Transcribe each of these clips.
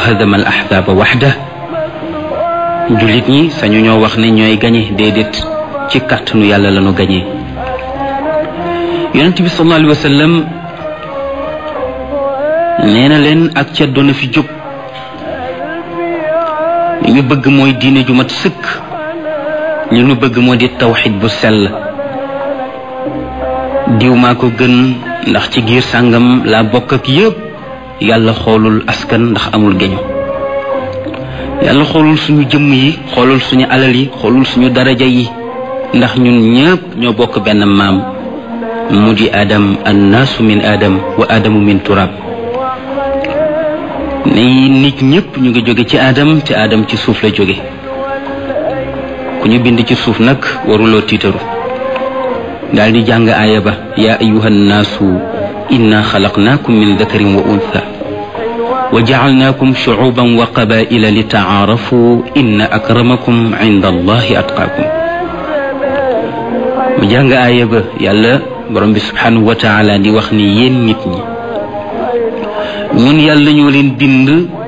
hadama al ahzaba waxda jullit ñi sañu ñoo wax ne ñooy gañe déedéet ci kàttanu yàlla lañu gañe yonent bi sallallahu alayhi wa sallam nee na leen ak ceddo na fi jóg li ñu bëgg mooy diine ju mat sëkk li ñu bëgg moo di tawxid bu sell diw maa ko gën ndax ci giir sàngam laa bokk ak yépp yàlla xoolul askan ndax amul geño yàlla xoolul suñu jëmm yi xoolul suñu alal yi xoolul suñu daraja yi ndax ñun ñëpp ñoo bokk benn maam mu di adam annaasu min adam wa adamu min turab ne nit ñëpp ñu ngi jóge ci adam te adam ci suuf la jóge ku ñu bind ci suuf nag waruloo tiitaru daal di jàng aaya ba yaa ayuha nnaasu inna xalaqnaakum min dakarin wa untha wa jacalnaakum shucuuban wa qabaila li tacaarafu inna akramakum cinda allahi atqaakum mu jàng aaya ba yàlla borom bi subhanahu wa taala di wax ni yéen nit ñi ñun yàlla ñoo leen bind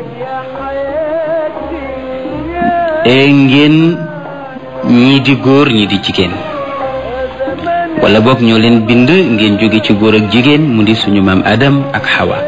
e ngeen ñii di góor ñii di jigéen wala boog ñoo leen bind ngeen jóge ci góor ak jigéen mu di suñu maam Adam ak Hawa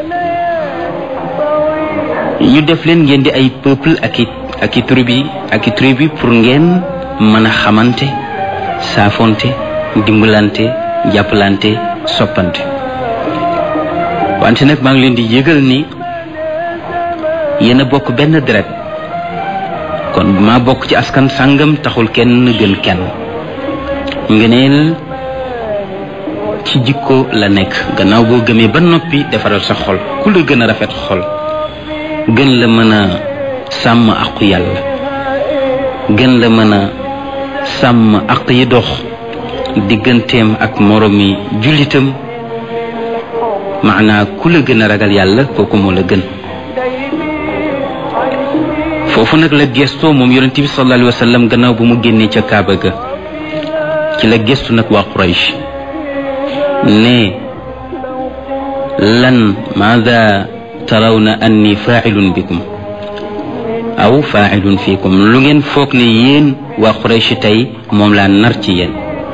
ñu def leen ngeen di ay peuple ak i ak i tribu ak i tribu pour ngeen mën a xamante saafonte dimbalante jàppalante soppante wante nag maa ngi leen di yëgal ni yéen a bokk benn deret kon maa bokk ci askan sàngam taxul kenn gën kenn ngëneel ci jikko la nekk gannaaw boo gëmee ba noppi defaral sa xol ku la gën a rafet xol gën la mën a sàmm aqu yàlla gën la mën a sàmm aq yi dox digganteem ak moromi jullitam maanaa ku la gën a ragal yàlla kooku moo la gën foofu nag la gestoo moom yonent bi sallallahu alayhi wa sallam gannaaw bu mu génnee ca Kaaba ga ci la gestu nag waa Quraysh ne lan maada tarawna anni faacilun bikum aw faacilun fiikum lu ngeen foog ne yéen waa Quraysh tey moom laa nar ci yéen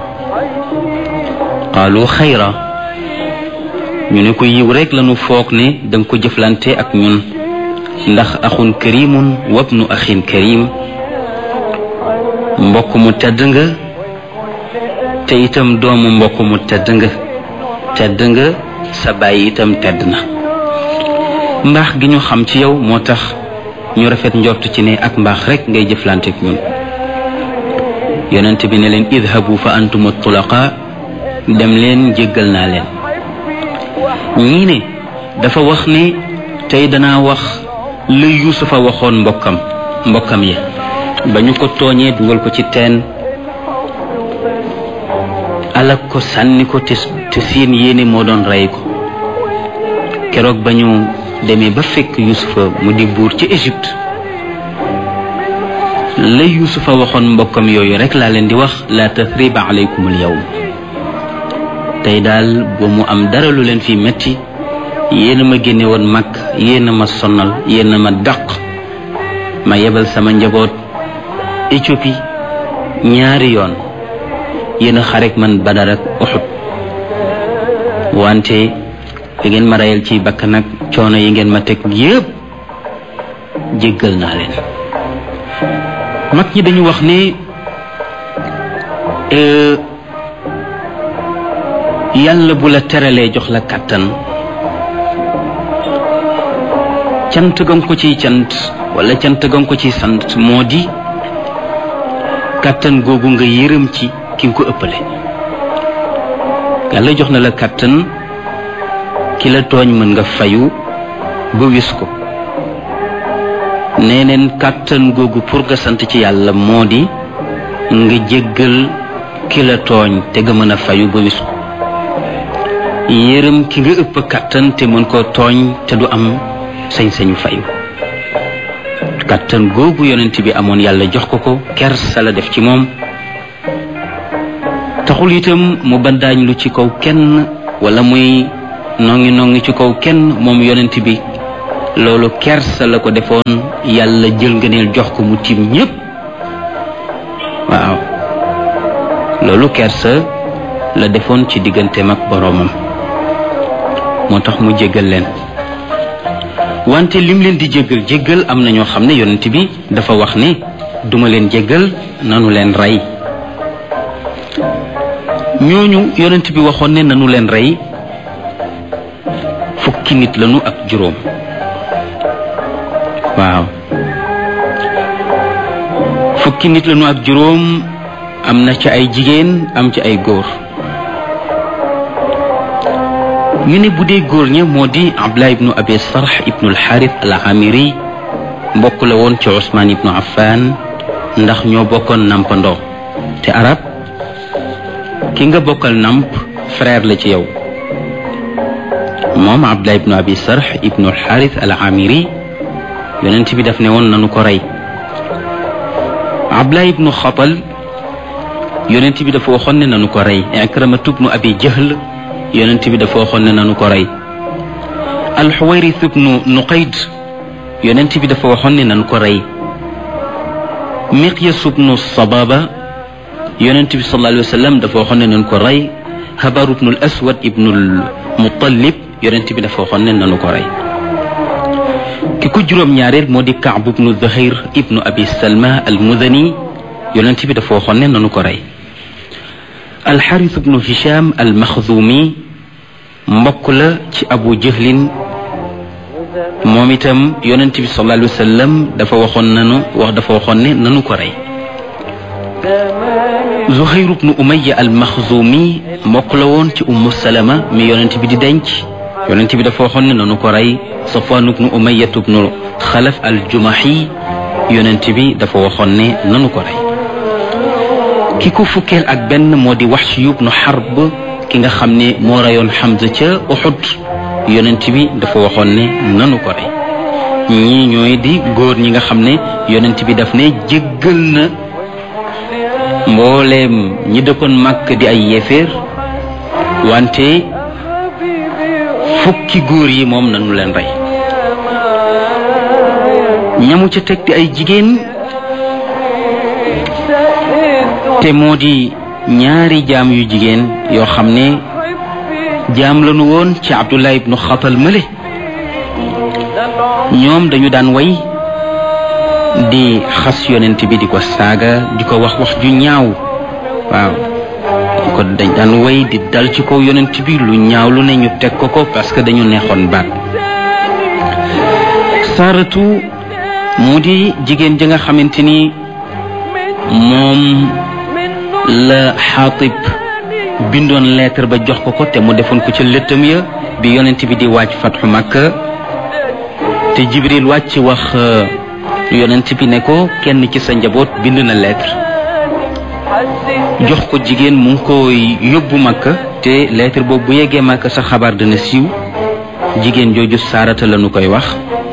qaalu xayra ñu ne ko yiw rek lañu foog ne danga ko jëflante ak ñun ndax axun karimun wabnu axin karim mbokk mu tedd nga te itam doomu mbokk mu tedd nga tedd nga sa bàyyi itam tedd na mbaax gi ñu xam ci yow moo tax ñu rafet njort ci ne ak mbaax rek ngay jëflante ak ñun yonent bi ne leen idhabu fa antum tulaqa dem leen jéggal naa leen ñii ne dafa wax ne tey danaa wax la yuusufa waxoon mbokkam mbokkam yi ba ñu ko tooñee dugal ko ci teen alak ko sànni ko te te seen yéene moo doon rey ko keroog ba ñu demee ba fekk yuusufa mu di buur ci Égypte la yuusufa waxoon mbokkam yooyu rek laa leen di wax la tathriba alaykum al yawm tey daal ba mu am dara lu leen fi metti yéen a ma génne woon mag yéen a ma sonal yéen a ma dàq ma yebal sama njaboot Éthiopie ñaari yoon yéen a xarek man Badar ak Uhud wante da ngeen ma reyal ci bakk nag coono yi ngeen ma teg yépp jéggal naa leen mag ñi dañu wax ne yàlla bu la teralee jox la kàttan cant gam ko ciy cant wala cant gam ko ciy sant moo di kàttan googu nga yërëm ci ki nga ko ëppale yàlla jox na la kàttan ki la tooñ mën nga fayu ba wis ko nee neen kàttan googu pour nga sant ci yàlla moo di nga jéggal ki la tooñ te nga mën a fayu ba wis ko yërëm ki nga ëpp kàttan te mën koo tooñ te du am sañ-sañu fayu kàttan googu yonent bi amoon yàlla jox ko ko kersa la def ci moom taxul itam mu bandaañ lu ci kaw kenn wala muy nongi nongi ci kaw kenn moom yonent bi loolu kersa la ko defoon yàlla jël ngëneel jox ko mu tiim ñépp waaw loolu kersa la defoon ci digganteem ak boroomam moo tax mu jéggal leen wante lim leen di jéggal jéggal am na ñoo xam ne yonent bi dafa wax ne duma leen jéggal nanu leen rey ñooñu yonent bi waxoon ne nanu leen rey fukki nit lañu ak juróom waaw fukki nit lañu ak juróom am na ci ay jigéen am ci ay góor ñu ne bu dee góor ña moo di abdullah ibnu abi sarx ibnu alxaaris al amiri mbokk la woon ci usmaan ibnu affan ndax ñoo bokkoon nampandoo te arab ki nga bokkal namp frère la ci yow moom abdullah ibnu abi sarx ibnu alxaaris al amiri yonent bi daf ne woon nanu ko rey abdullah ibnu xatal yonent bi dafa waxoon ne nanu ko rey ikramatu ibnu abi jahl yonent bi dafa waxoon ne nanu ko rey alxuwayris ibnu nuqayd yonent bi dafa waxoon ne nanu ko rey miqyas ibnu sababa yonent bi sallallahu alayhi wa sallam dafa waxoon ne nanu ko rey habar ibnu al aswad ibnu al muttalib yonent bi dafa waxoon ne nanu ko rey ki ko juróom-ñaareel moo di kaab ibnu zuhayr ibnu abi salma al mudani yonent bi dafa waxoon ne nanu ko rey alxaris ibnu hisham al maxzumi mbokk la ci abu jahlin moom itam yonent bi sallallahu alayhi wa sallam dafa waxoon nanu wax dafa waxoon ne nanu ko rey zuhayr ibnu umaya al maxzumi mbokk la woon ci ummu salama mi yonent bi di denc yonent bi dafa waxoon ne nanu ko rey safwan ibnu umaya ibnu xalaf al jumahi yonent bi dafa waxoon ne nanu ko rey ki ko fukkeel ak benn moo di wax ci yubnu xarb ki nga xam ne moo rayoon Hamza ca Uxud yonent bi dafa waxoon ne nanu ko rey ñii ñooy di góor ñi nga xam ne yonent bi daf ne jéggal na mbooleem ñi dëkkoon màkk di ay yéeféer wante fukki góor yi moom nanu leen rey ñamu ca teg di ay jigéen te moo di ñaari jaam yu jigéen yoo xam ne jaam lañu woon ci abdullah ibnu xatal mële ñoom dañu daan way di xas yonent bi di ko saaga di ko wax wax ju ñaaw waaw di ko dañ daan way di dal ci kaw yonent bi lu ñaaw lu ne ñu teg ko ko parce que dañu neexoon baat saaratu mu di jigéen ja nga xamante ni moom la xaatib bindoon lettre ba jox ko ko te mu defoon ko ca lëttam ya bi yonent bi di wàcc fatxu Makka te Jibril wàcc wax yonent bi ne ko kenn ci sa njaboot bind na lettre jox ko jigéen mu ngi ko yóbbu Makka te lettre boobu bu yeggee Makka sa xabaar dana siiw jigéen jooju saarata la nu koy wax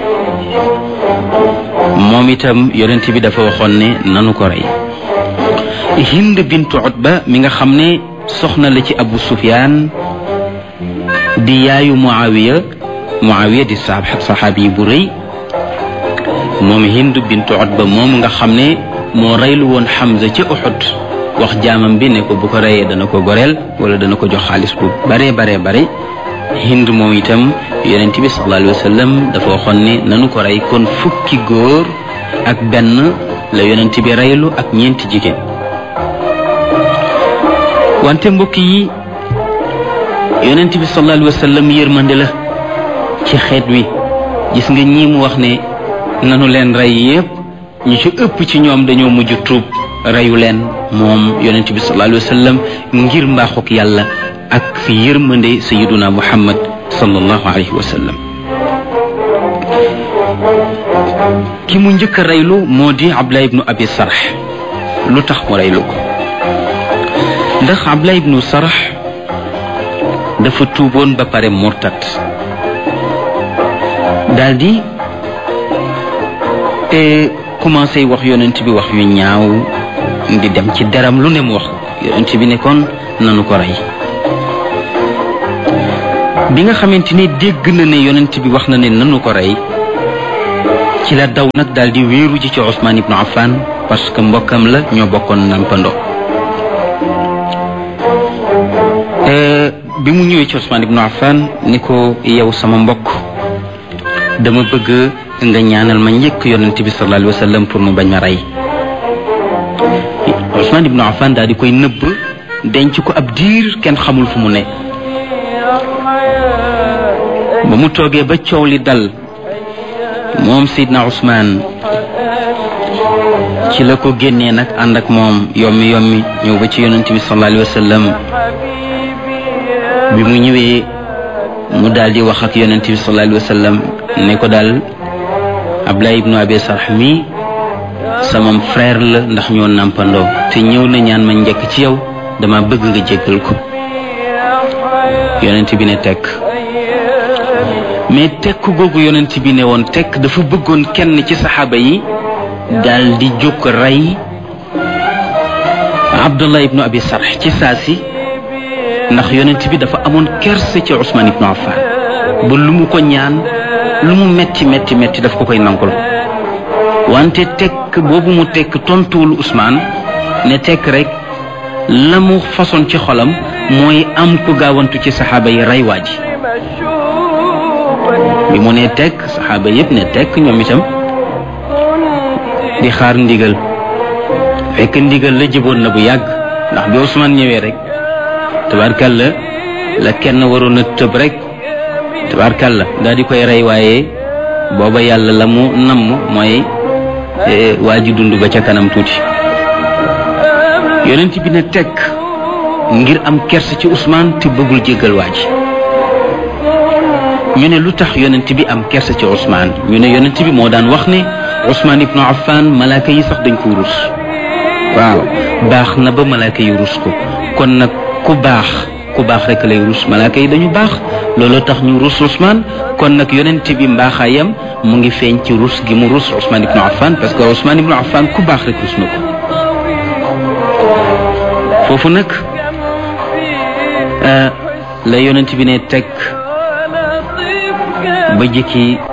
moom itam yonent bi dafa waxoon ne nanu ko rey hind bintu utba mi nga xam ne soxna la ci abu sufyaan di yaayu muawiya muawiya di sa saxaabi bu rëy moom hind bintu utba moom nga xam ne moo reylu woon xamza ca uxud wax jaamam bi ne ko bu ko reyee dana ko goreel wala dana ko jox xaalis bu bare bare bare hind moom itam yonent bi sallallahu alayhi wa sallam dafa waxoon ne nanu ko rey kon fukki góor ak benn la yonent bi reylu ak ñeenti jigéen wante mbokk yi yonent bi sallallahu alayhi wa sallam yërmande la ci xeet wi gis nga ñii mu wax ne nanu leen rey yépp ñu ci ëpp ci ñoom dañoo mujj tuub reyu leen moom yonent bi sallallahu alayhi wa sallam ngir mbaaxuk yàlla ak yërmande sayiduna muhammad sallallahu alayhi wa sallam ki mu njëkk a reylu moo di abdullah ibnu abi sarx lu tax mu reylu ko ndax abdullah ibnu sarx dafa tuuboon ba pare murtat daldi commencé wax yonent bi wax yu ñaaw di dem ci deram lu ne mu wax yonent bi ne kon nanu ko rey bi nga xamante ni dégg na ne yonent bi wax na ne nanu ko rey ci la daw nag daal di wéeru ji ci Ousmane ibnu Affan parce que mbokkam la ñoo bokkoon nampandoo bi mu ñëwee ci Ousmane ibnu Affan ni ko yow sama mbokk dama bëgg nga ñaanal ma njëkk yonent bi sallallahu alayhi wa sallam pour mu bañ ma rey Ousmane ibnu Affan daal di koy nëbb denc ko ab diir kenn xamul fu mu ne ba mu toogee ba coow li dal moom Seydina Ousmane ci la ko génnee nag ànd ak moom yommi yommi ñëw ba ci yonent bi sallallahu alayhi wa sallam bi mu ñëwee mu daal di wax ak yonent bi sallallahu alayhi wa sallam ne ko daal Ablaye ibnu Abi Sarh mi sama frère la ndax ñoo nàmpandoo te ñëw na ñaan ma njëkk ci yow dama bëgg nga jéggal ko yonent bi ne tekk mais tekk googu yonent bi ne woon tekk dafa bëggoon kenn ci saxaaba yi daal di jóg rey Abdullah ibnu Abi Sarh ci saa si ndax yonent bi dafa amoon kerse ci Ousmane ibnu Affan ba lu mu ko ñaan lu mu metti metti metti daf ko koy nangul wante tekk boobu mu tekk tontuwul Ousmane ne tekk rek la mu façon ci xolam mooy am ku gaawantu ci saxaaba yi rey waa ji bi mu ne tekk saxaaba yépp ne tekk ñoom itam di xaar ndigal fekk ndigal la jëboon na bu yàgg ndax bi Ousmane ñëwee rek tabarkalla la kenn waroon a tëb rek tabarkalla daal di koy rey waaye booba yàlla la mu namm mooy waa ji dund ba ca kanam tuuti yonent bi ne tekk ngir am kerse ci Ousmane te bëggul jéggal waa ji ñu ne lu tax yonent bi am kerse ci Ousmane ñu ne yonent bi moo daan wax ne Ousmane ibnu Affan malaaka yi sax dañ ko rus waaw baax na ba malaaka yi rus ko kon nag ku baax ku baax rek lay rus malaaka yi dañu baax looloo tax ñu rus Ousmane kon nag yonent bi mbaaxaayam mu ngi feeñ ci rus gi mu rus Ousmane ibnu Affan parce que Ousmane ibnu Affan ku baax rek rus na ko foofu nag la yonent bi ne teg ba jëkki